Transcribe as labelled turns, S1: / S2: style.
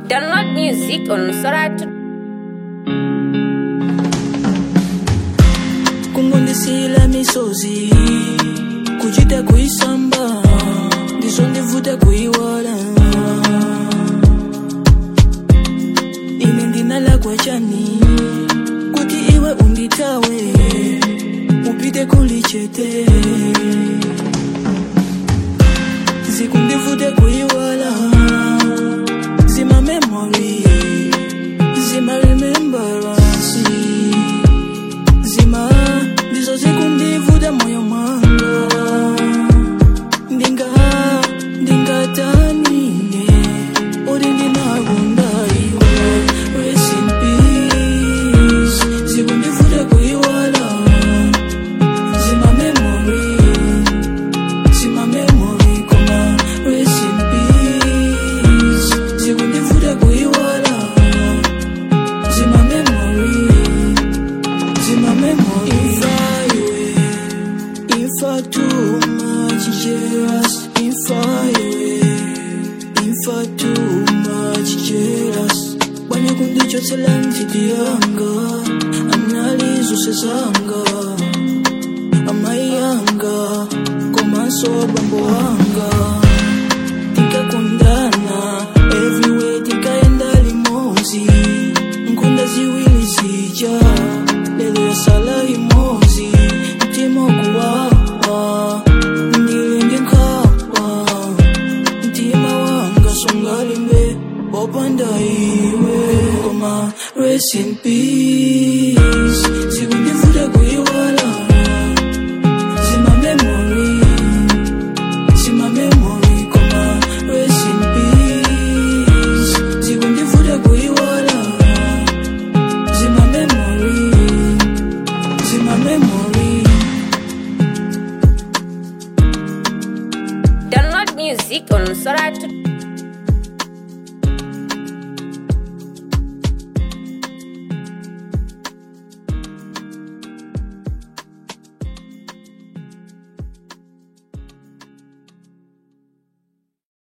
S1: Download music on Soratu.
S2: kungondisila misozi kuchita kuisamba ndizo ndivuta kuiwala ine ndinalakwa chani kuti iwe unditawe upite kulichete zikundivuta kuiwala zima memory zima remembrance zima ndizo zikundivuta moyo mwanga ndinga ndingatanine uri ndinakunda iwe rest in peace zikundivuta kuiwala zima memory zima memory koma rest in peace zikundivuta kuiwala zima memory zima memory ifaiwe ifa too much jealous ifaiwe ifa too much jealous bwanya kundichotsela mvidi yanga analizuse zanga amai yanga komanso bambo wanga tikakundana everywhere tikaenda limozi nkunda ziwili zija lelo yasala imozi mtima kuwawa ndili ndinkhawa mtima wanga sungalimbe wopanda iwe koma rest in peace zikundivuta kuiwala zima memory zima memory koma rest in peace zikundivuta kuiwala zima memory zima memory
S1: Download music on Soratu.